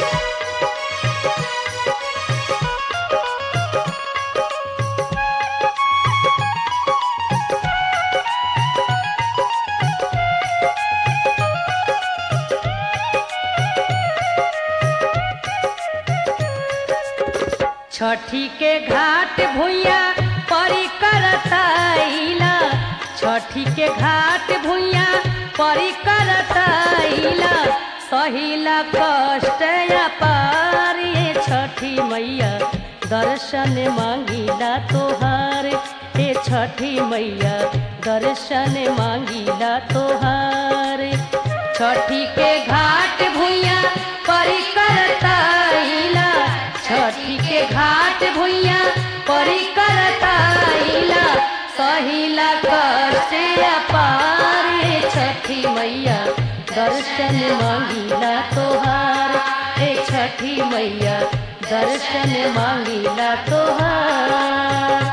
छठी के घाट भुइया परी करताइला छठी के घाट भुइया परी करताइला सहिला कष्ट पार ये छठी मैया दर्शन मांगिला तोहार हे छठी मैया दर्शन मांगिला तोहार छठी के घाट भुइया परी करताइला छठी के घाट भुइया परी करताइला सहिला कष्ट पार हे छठी मैया दर्शन मांगिला तोहार हे छठी मैया दर्शन मांगिला तोहार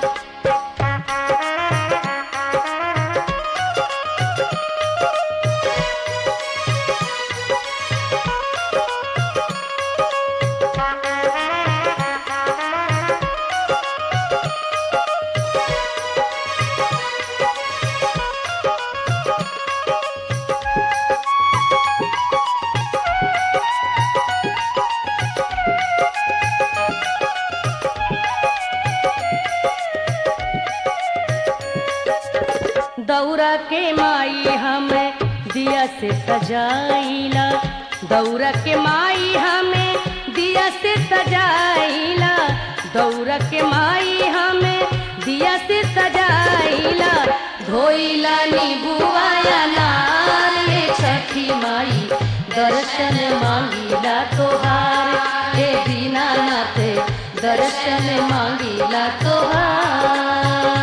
दौरा के माई हमें दिया से सजाइला दौरा के माई हमें दिया से सजाइला दौरा के माई हमें दिया से सजाइला धोइला नीबुआया नार ये छठी माई दर्शन मांगिला तोहार हे दीनानाथ दर्शन मांगिला तोहार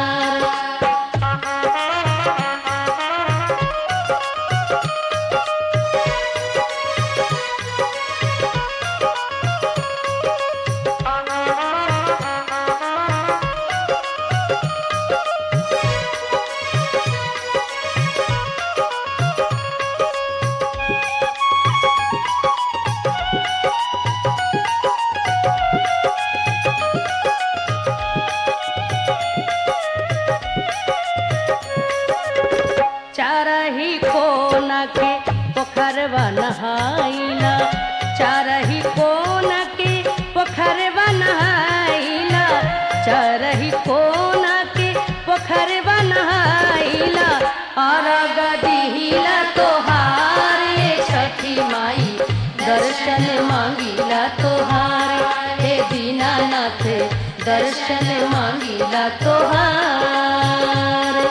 चारही कोना के पोखरवा नहाइला चारही कोना के पोखरवा नहाइला चारही कोना के पोखरवा नहाइला अरग दिहिला तोहार ये छठी माई दर्शन मांगिला तोहार हे दीनानाथ दर्शन मांगिला तोहार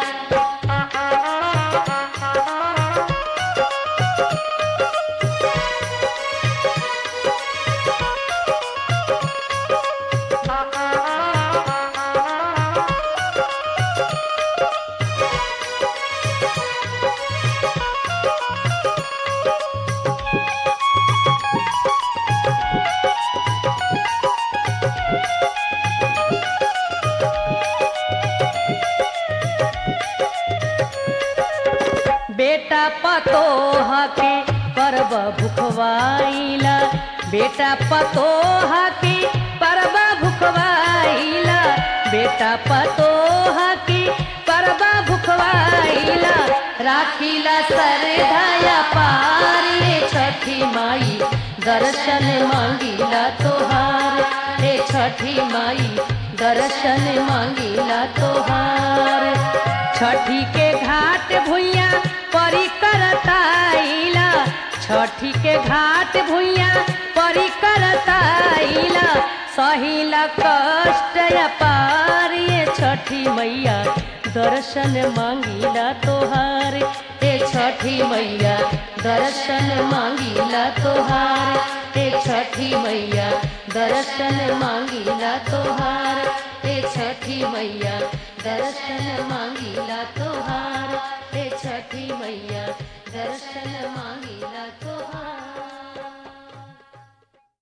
बेटा पतोहा के परब भुखवाइला बेटा पतोहा के परब भुखवाइला बेटा पतोहा के परब भुखवाइला राखिला सरधाया पार ये छठी माई दर्शन मांगिला तोहार हे छठी माई दर्शन मांगिला तोहार छठी के घाट भुइया परी करताइला छठी के घाट भुइया परी करताइला सहिला कष्ट पार ये छठी मैया दर्शन मांगिला तोहार हे छठी मैया दर्शन मांगिला तोहार हे छठी मैया दर्शन मांगिला तोहार हे छठी मैया दर्शन मांगिला तोहार हे छठी मैया दर्शन मांगिला